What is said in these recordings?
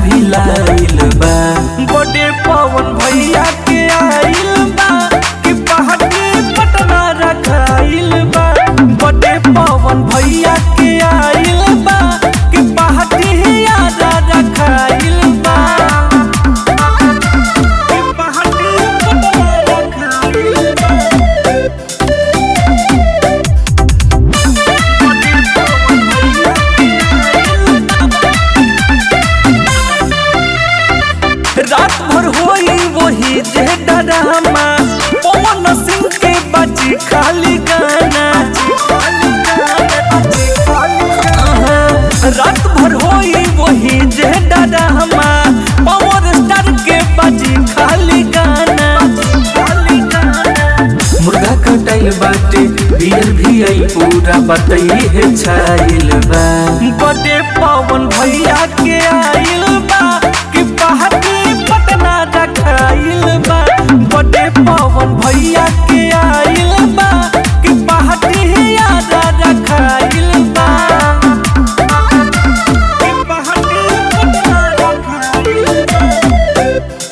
भी लाइल बा बड़े पवन भैया के आइल बा कि पहाड़ी पटना रखाइल बा बड़े पवन भैया के आइल बा कि पहाड़ी यारा रखाइल बा कि पहाड़ी पटना रखाइल बा रात भर होई वही जे डरामा पवन सिंह के बची खाली गाना रात भर होई वही जे डरामा पवन स्टार के बची खाली गाना मुर्गा कटाइल बाटे बियर भी आई पूरा बतई है छाइल बा बड़े पवन भैया के आइल बा कि पहाड़ी पटना रखाइल बा बड़े पवन भैया के आइल बा कि पहाड़ी यारा रखाइल बा कि पहाड़ी पटना रखाइल बा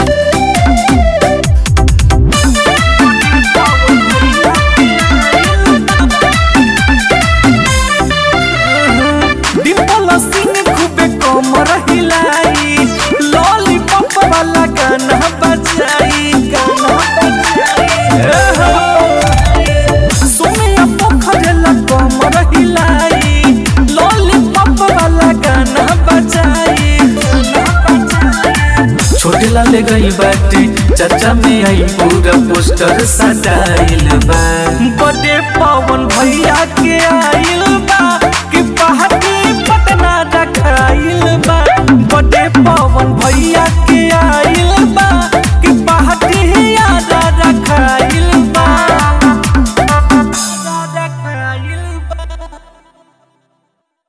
डिम्पल सिंह खूबे कमर हिलाई लॉलीपॉप वाला गाना बजाई गाना बजाई सोनिया पोखरेला कमर हिलाई लॉलीपॉप वाला गाना बजाई गाना बजाई छोटे लाले गई बाटे चाचा में आई पूरा पोस्टर सटाइल बा बड़े पवन भैया के आइल बा